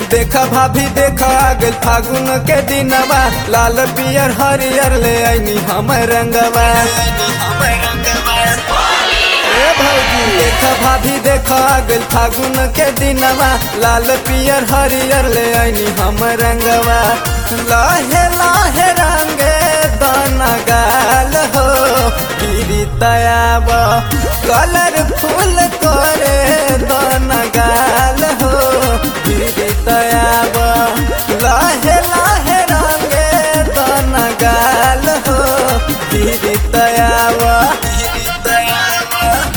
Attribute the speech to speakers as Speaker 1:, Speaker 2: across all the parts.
Speaker 1: देखा भाभी देखा आगल फागुन के दिनवा लाल पियर हरियर ले आईनी हम रंगवा ए भौजी देखा भाभी देखा आगल फागुन के दिनवा लाल पियर हरियर ले आईनी हम रंगवा लाहे लाहे रंगे दाना गाल हो पीरी तयाब कलर फूल करे दाना गाल हो पीरी तयाब लाहे लाहे रंगे दाना गाल हो पीरी तयाब पीरी तयाब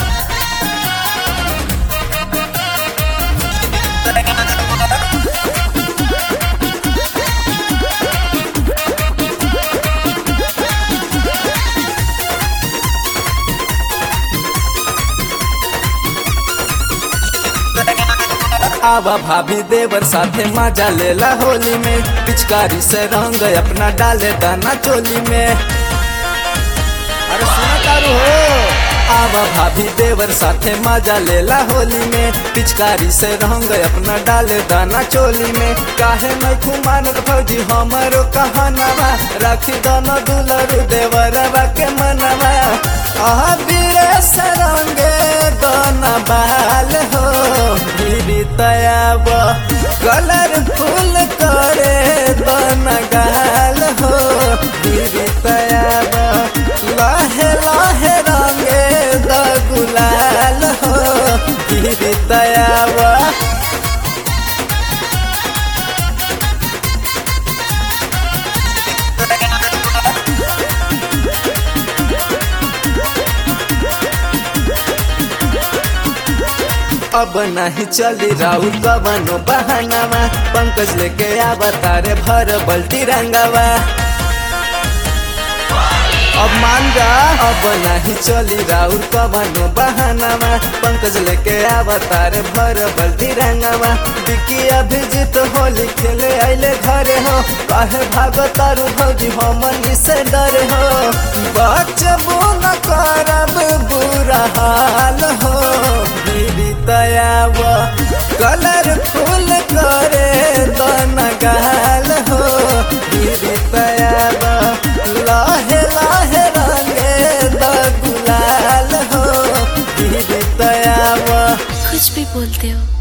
Speaker 1: आवा भाभी देवर साथे मजा लेला होली में पिचकारी से रंग अपना डाले दाना चोली में अरे सुना तारू हो आवा भाभी देवर साथे मजा लेला होली में पिचकारी से रंग अपना डाले दाना चोली में काहे मैं खुमानत फौजी हमरो कहनावा राखी दाना दुलरु देवरवा के मनवा आह बीरे से रंगे दाना बाल हो गिरी तयाब कलर फूल करे दाना गाल हो गिरी तयाब लाहे लाहे रंगे द गुलाल हो गिरी तयाब अब नहीं चली राउत कवनो बहानावा पंकज लेके आवा तारे भर बल्टी रंगावा अब मान जा अब नहीं चली राउत कवनो बहानावा पंकज लेके आवा तारे भर बल्टी रंगावा बिकी अभिजीत होली खेले आइले घरे हो काहे भागो तारू भौजी हमनी से डरे हो बचबो न करब बुरा हाल हो गिरी तयाब कलर फूल करे दन गाल हो गिरी तयाब लाहे लाहे रंगे द गुलाल हो गिरी तयाब
Speaker 2: कुछ भी बोलते हो